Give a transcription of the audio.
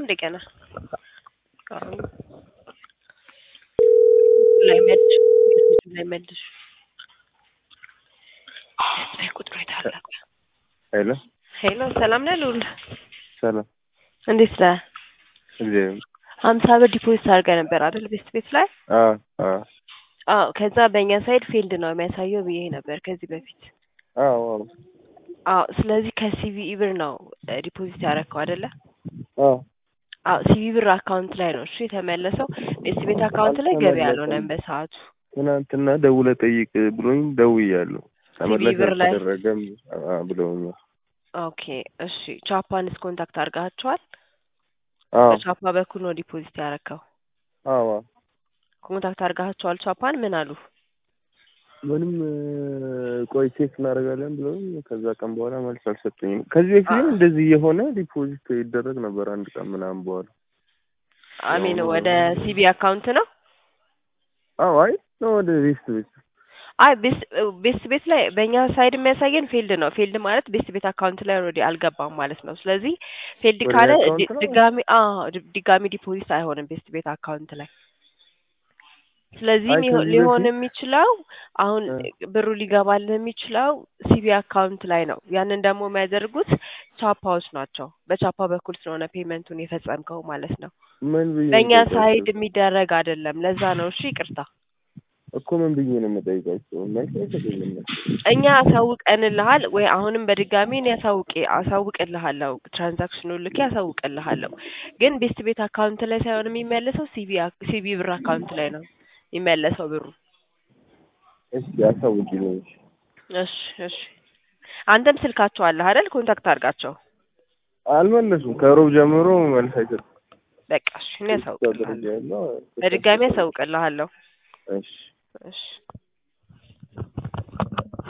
እንደገና አሁን ላይ መልሽ ላይ መልሽ ቁጥሩ የታላቁ ሄሎ ሄሎ ሰላም ነህ ልዑል ሰላም እንዴት ነህ እግዚአብሔር ሀምሳ ብር ዲፖዚት አድርገህ ነበር አይደል ቤት ቤት ላይ አዎ አዎ አዎ ከዛ በእኛ ሳይድ ፊልድ ነው የሚያሳየው ብዬ ነበር ከዚህ በፊት አዎ አዎ አዎ ስለዚህ ከሲቪኢ ብር ነው ዲፖዚት ያደረግከው አይደለ አዎ አዎ ሲቪ ብር አካውንት ላይ ነው እሱ የተመለሰው ቤት ቤት አካውንት ላይ ገቢ አልሆነም በሰዓቱ ትናንትና ደውለህ ጠይቅ ብሎኝ ደውያለሁ ተመለሰ ብር ላይ? አልተደረገም አ- ብለውኛል ኦኬ እሺ ቻፓንስ ኮንታክት አድርጋቸዋል አዎ በቻፓ በኩል ነው ዲፖዚት ያደረግከው አዎ ኮንታክት አድርጋቸዋል ቻፓን ምን አሉ ምንም እ፣ ቆይ ቼክ እናደርጋለን ብለውኝ ከዛ ቀን በኋላ መልስ አልሰጡኝም ከዚህ በፊትም እንደዚህ የሆነ ዲፖዚት ይደረግ ነበር አንድ ቀን ምናምን በኋላ አሚን ወደ ሲቢ አካውንት ነው አዎ አይ ነው ወደ ቤስት ቤት አይ ቤስ ቤስት ቤት ላይ በእኛ ሳይድ የሚያሳየን ፊልድ ነው ፊልድ ማለት ቤስት ቤት አካውንት ላይ ኦልሬዲ አልገባም ማለት ነው ስለዚህ ፊልድ ወደ ካለ አካውንት ዲ- ነው? ድጋሚ አዎ ድ- ድጋሚ ዲፖዚት አይሆንም ቤስት ቤት አካውንት ላይ ስለዚህ አይ ሊሆ- ከዚህ ሊሆን በፊት- የሚችለው አሁን እ። ብሩ ሊገባልህ የሚችለው ሲቢ አካውንት ላይ ነው ያንን ደግሞ የሚያደርጉት ቻፓዎች ናቸው በቻፓ በኩል ስለሆነ ፔመንቱን የፈጸምከው ማለት ነው ምን ብዬ ነው በእኛ የምጠይቃቸው? ሳይድ የሚደረግ አይደለም ለዛ ነው እሺ ይቅርታ እኮ ምን ብዬ ነው የምጠይቃቸው መልስ አይሰጡኝም እኛ አሳውቀንልሃል ወይ አሁንም በድጋሚ እኔ አሳውቄ አሳውቅልሃለሁ ትራንዛክሽኑ ልኬ አሳውቅልሃለሁ ግን ቤስት ቤት አካውንት ላይ ሳይሆን የሚመለሰው ሲቢ አክ- ሲቢ ብር አካውንት ላይ ነው የሚመለሰው ብሩ እስኪ አሳውቂኝ እሺ እሺ አንተም ስልካቸው አለህ አይደል ኮንታክት አድርጋቸው አልመለሱም ከሮብ ጀምሮ መልስ አይሰጡም በቃ እሺ እኔ ደረጃ አሳውቅልሃለሁ ያለው በድጋሚ አሳውቅልሃለሁ እሺ እሺ